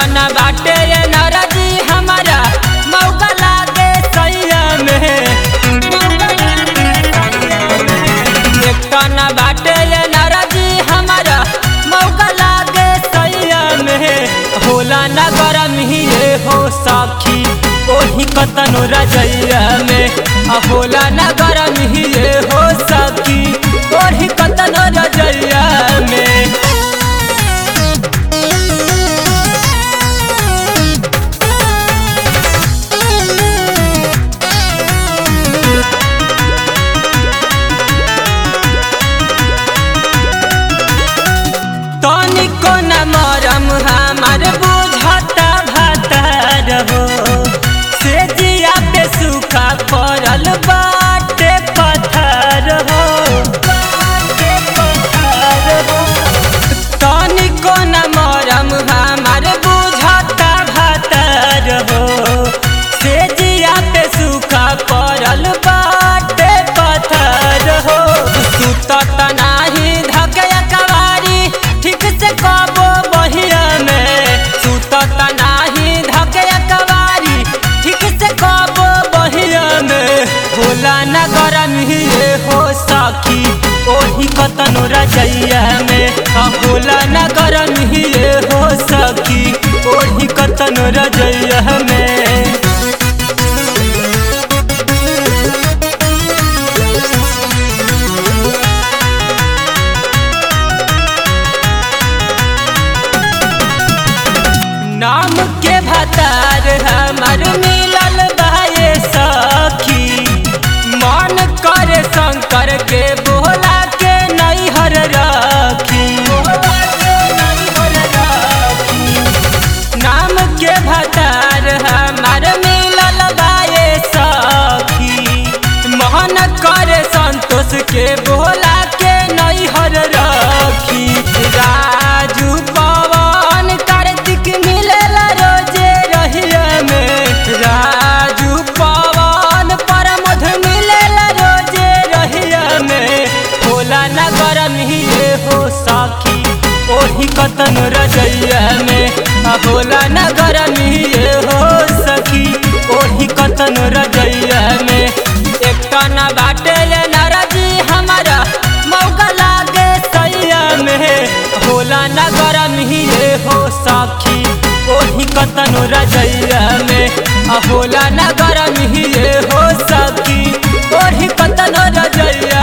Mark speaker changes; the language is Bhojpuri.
Speaker 1: न बाटे ये नाराजी हमारा मौका लागे सैया में एक न बाटे ये नाराजी हमारा मौका लागे सैया में होला न गरम ही ये हो साखी ओही कतनो रजैया में आ होला न गरम ही ये हो साखी ओही कतनो रजैया में तनिको न मरम हमार बुझता भतर हो से जिया पे सूखा पड़ल बाटे पत्थर हो बाटे पत्थर हो तनिको न मरम हमार बुझता भतर हो से जिया पे सूखा पड़ल बाटे पत्थर हो सुतत नाही धके कवारी ठीक से कबो बहिया में सुतत नाही धके कवारी ठीक से कबो बहिया में होला न गरम ही ये हो साखी ओही कतनो रजैया में आ होला न गरम ही ये हो सखी ओही कतनो रजैया में नाम के भतार हमार मिलल बाए सखी मन करे शंकर के बोला के नैहर रखी नाम के भतार हमार मिलल बाए सखी मन करे संतोष के बोला के नैहर रखी राजू पवन कार्तिक मिलेला रोजे रहिया में राजू पवन परमध मिलेला रोजे रहिया में होला न गरम ही ये हो साखी ओही कतन रजैया में आ होला न गरम ही ये हो सखी ओही कतन रजैया में एक न बाटे ये नाराजी हमारा मौका लागे सैया में होला न गरम ही ये हो साखी ओही कतनो रजैया में आ होला न गरम ही ये हो सखी ओही कतनो रजैया